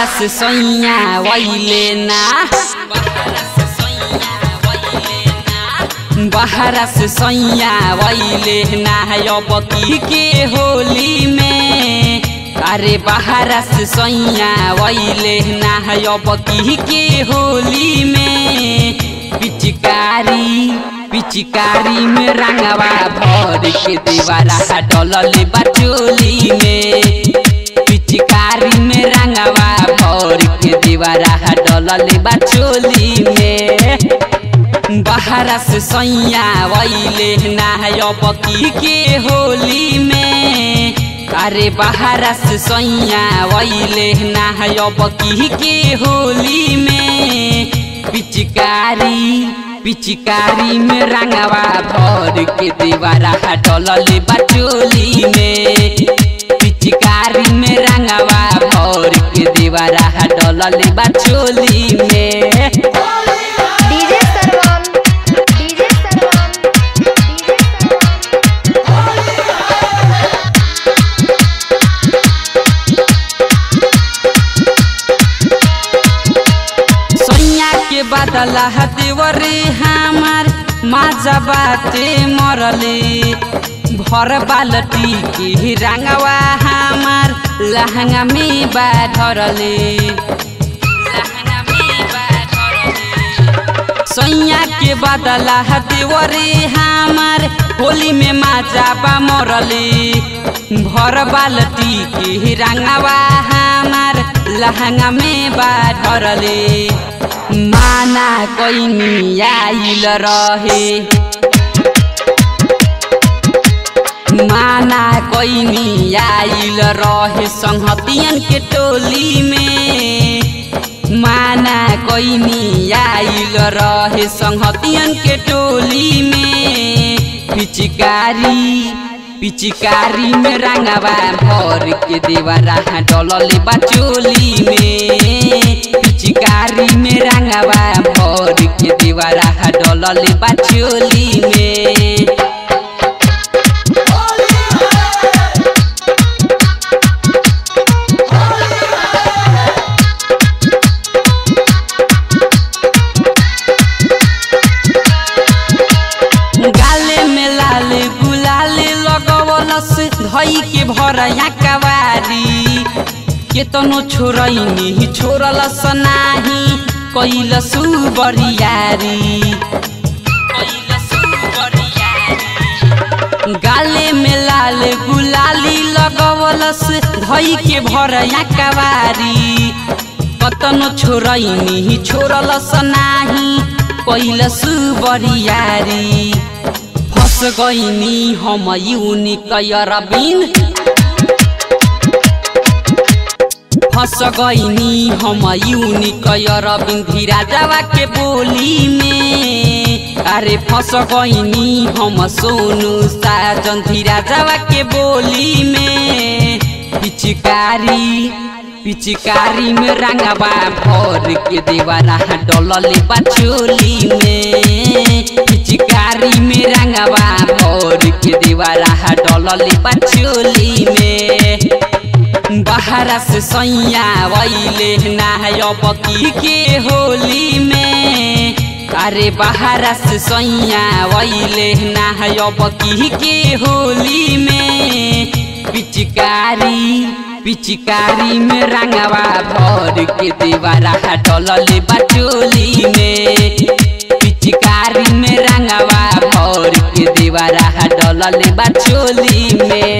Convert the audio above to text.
से सैया वैले ना बहरा से सैया वैले ना अब की के होली में अरे बहरा से सैया वैले ना अब की के होली में पिचकारी पिचकारी में रंगवा भर के देवारा डलल बचोली में पिचकारी में रंगवा भर के देवारा डलल बचोली में बहरा से सैया वैले ना अब की के होली में अरे बहरा से सैया वैले ना अब की के होली में पिचकारी पिचकारी में रंगवा भर के देवारा डलल बचोली में पिचकारी में रंगवा भर के देवारा डलल बचोली में डीजे सरवन डीजे सरवन डीजे सरवन सैया के बदला देवरे हमार माजा बाटे मरले भर बालटी के रंगवा हमार लहंगा में बाधरले सैया के बदला देवरे हमार होली में माजा बा मरले भर बालटी के रंगवा हमार लहंगा में बाधरले माना कैनी आइल रहे माना कैनी आइल रहे संहतियन के टोली में माना कैनी आइल रहे संहतियन के टोली में पिचकारी पिचकारी में रंगवा भर के देवरा डलल बचोली में पिचकारी में रंगवा भर के देवरा डलल बचोली में गाले में लाल गुलाल लगवलस धई के भरया कवारी केतनो छोरैनी छोरलस नाही कैलसु बरियारी गाले में लाल गुलाली लगवलस धई के भरया कवारी कतनो छोरैनी छोरलस नाही कैलसु बरियारी फस गइनी हम युनि कयरबिन फस गइनी हम युनि कयरबिन धीरा जावा के बोली में अरे फस गइनी हम सोनू साजन धीरा जावा के बोली में पिचकारी पिचकारी में रंगवा भर के देवरा डलल बचोली में पिचकारी में रंगवा भर के देवरा डलल बचोली में बहरा से सैया वैले ना अब की के होली में अरे बहरा से सैया वैले ना अब की के होली में पिचकारी पिचकारी में रंगवा भर के देवरा डलल बचोली में पिचकारी में रंगवा भर के देवरा डलल बचोली में